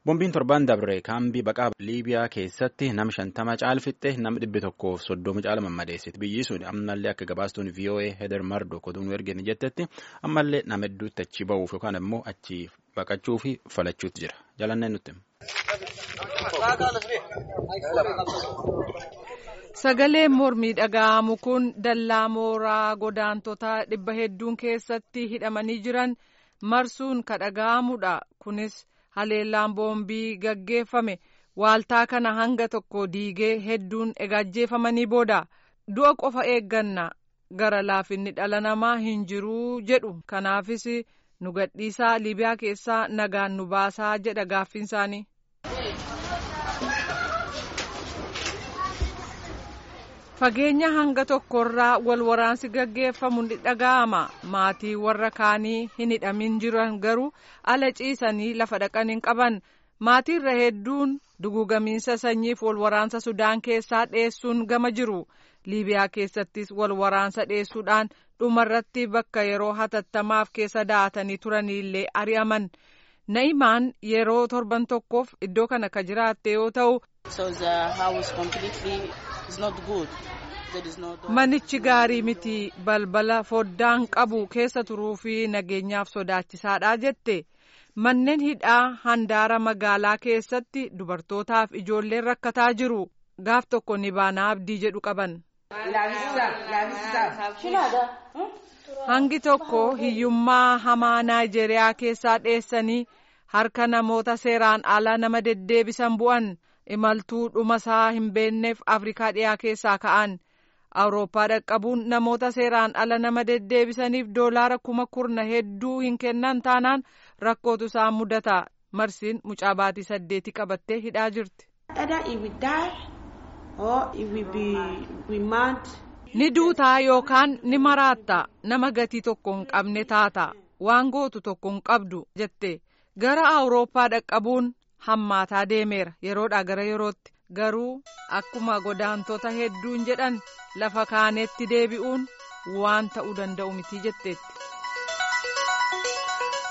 Boombiin torban dabre kaambii baqaa Liibiyaa keessatti nama shantama caalfitte nama dhibbi tokkoof soddoma caala mammadeessiti. Biyyi sun ammallee akka gabaastuun VOA Heder Mardo kotuun ergeen jettetti ammallee nama hedduutti achi ba'uuf yookaan immoo achi baqachuu fi falachuutti jira. Jalanneen nutti. Sagaleen mormii dhaga'amu kun dallaa mooraa godaantota dhibba hedduun keessatti hidhamanii jiran marsuun ka dhaga'amudha. Kunis haleellaan boombii gaggeeffame waaltaa kana hanga tokko diigee hedduun egaajjeefamanii booda du'a qofa eegganna gara laafinni dhala namaa hin jiruu jedhu kanaafis nu gadhiisaa liibiyaa keessaa nagaan nu baasaa jedha gaaffiin isaanii. fageenya hanga tokkorraa wal waraansi gaggeeffamu ni dhaga'ama maatii warra kaanii hin hidhamin jiran garuu ala ciisanii lafa dhaqan hin qaban maatiirra hedduun dugugamiinsa sanyiif wal waraansa sudaan keessaa dheessuun gama jiru liibiyaa keessattis wal waraansa dheessuudhaan dhumarratti bakka yeroo hatattamaaf keessa da'atanii turaniillee ari'aman na'imaan yeroo torban tokkoof iddoo kana ka jiraatte yoo ta'u. Manichi gaarii miti balbala foddaan qabu keessa turuu fi nageenyaaf sodaachisaadha jette manneen hidhaa handaara magaalaa keessatti dubartootaaf ijoolleen rakkataa jiru gaaf tokko ni baanaa abdii jedhu qaban. Hangi tokko hiyyummaa hamaa Naayijeriyaa keessaa dheessanii harka namoota seeraan alaa nama deddeebisan bu'an. imaltuu dhuma isaa hin beekneef afrikaa dhiyaa keessaa ka'an awurooppaa dhaqqabuun namoota seeraan ala nama deddeebisaniif doolaara kuma kurna hedduu hin kennan taanaan rakkootu isaan mudata marsiin mucaa baatii saddeeti qabattee hidhaa jirti. ni duutaa yookaan ni maraatta nama gatii tokko hin qabne taata waan gootu tokko hin qabdu jette gara awurooppaa dhaqqabuun. hammaataa deemeera yeroodhaa gara yerootti garuu akkuma godaantota hedduun jedhan lafa kaanetti deebi'uun waan ta'uu danda'u miti jetteetti.